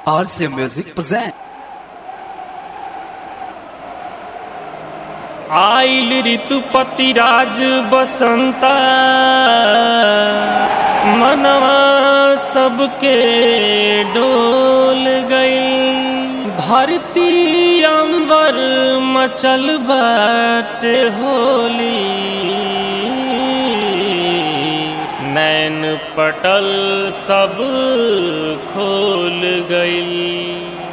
RC Music present. आइल ऋतुपति राज बसंता मनवा सबके डोल गई धरती अंबर मचल बाट होली नैन पटल सब खोल गई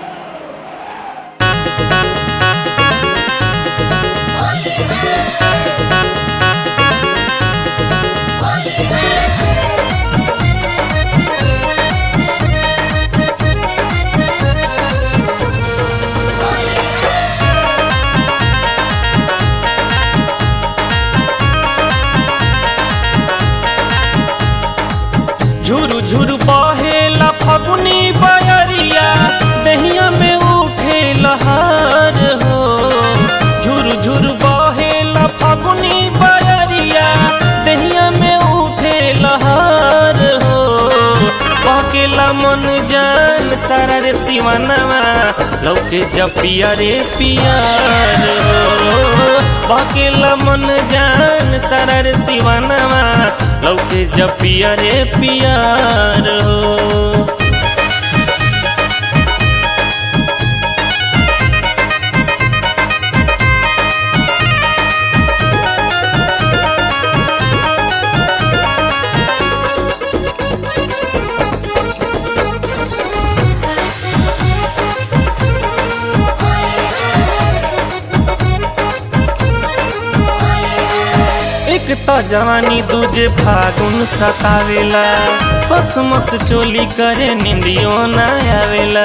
झुरु झुरु बहेला फगुनी बयरिया दहिया में उठे लहर हो झुरु झुरु बहेला फगुनी बयरिया दहिया में उठे लहर हो बहकेला मन जान सारा रे सिवानवा लौके जब पिया रे पियार हो बहकेला मन जान सारा रे सिवानवा लौके जब पिया रे पियार हो एक तो जवानी दूजे फागुन सतावेला बस मस चोली करे निंदियो न आवेला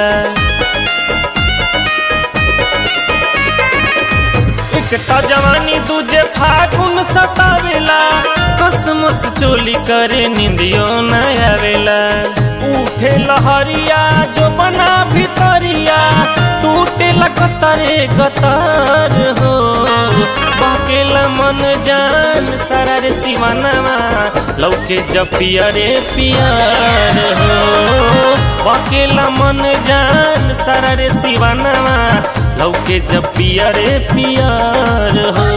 एक तो जवानी दूजे फागुन सतावेला बस मस चोली करे निंदियो न आवेला उठे लहरिया जो बना भितरिया टूटे लगतरे गतर हो बहकेला मन जान सारा रे सिवानवा लौके जब पिया रे पियार हो बहकेला मन जान सारा रे सिवानवा लौके जब पिया रे पियार हो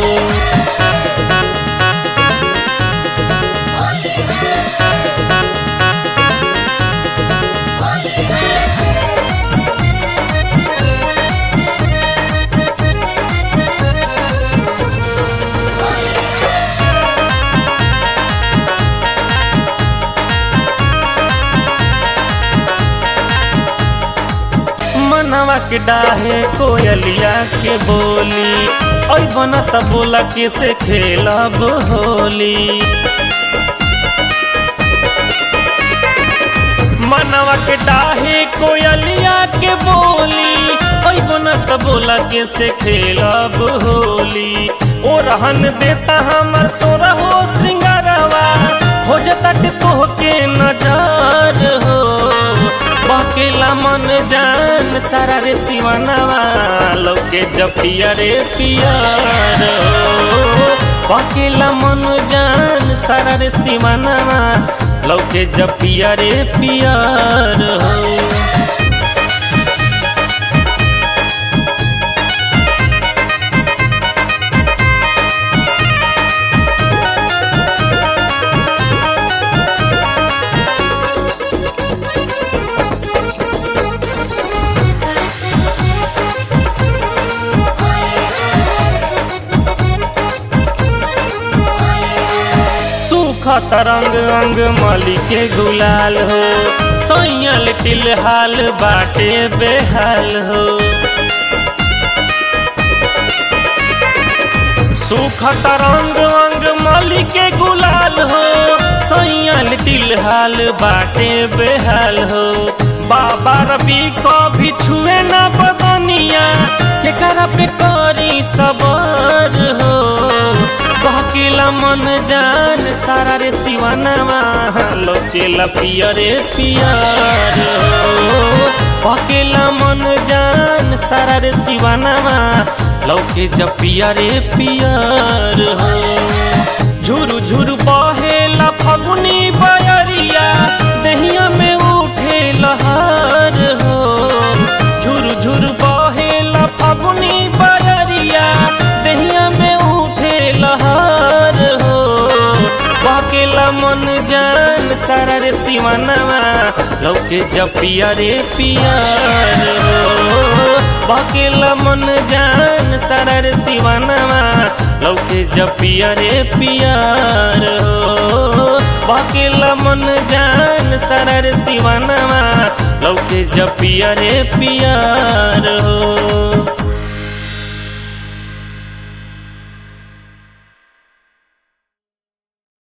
मनवा के डाहे कोयलिया के बोली ओई बना त बोला के से खेलब होली मनवा के डाहे कोयलिया के बोली ओई बना त बोला के से खेलब होली ओ रहन देता हमर सोरा हो श्रृंगारवा हो जता के तोहके नजर हो बकेला मन जान सारा रे सिवानवा लौके जब पिया रे पियार हो बकेला मन जान सारा रे सिवानवा लौके जब पिया रे पियार हो सूखा तरंग अंग मली के गुलाल हो सैयल टिलहाल बाटे बेहाल हो सूखा तरंग अंग मली के गुलाल हो सैयल टिलहाल बाटे बेहाल हो बाबा रवि को भी छुए न बदनिया केकरा पे करी सबर हो बहकेला मन जान सारा रे सिवानवा लोकेला पिया रे पियार हो बहकेला मन जान सारा रे सिवानवा लौके जब पिया रे पियार हो झुरु झुरु बहेला फगुनी बयरिया दहिया में उठे लहर हो बकेला मन जान सारा रे सिवानवा लौके जपिया रे पियार हो बकेला मन जान सारा रे सिवानवा लौके जपिया रे पियार हो बकेला मन जान सारा रे सिवानवा लौके जपिया रे पियार हो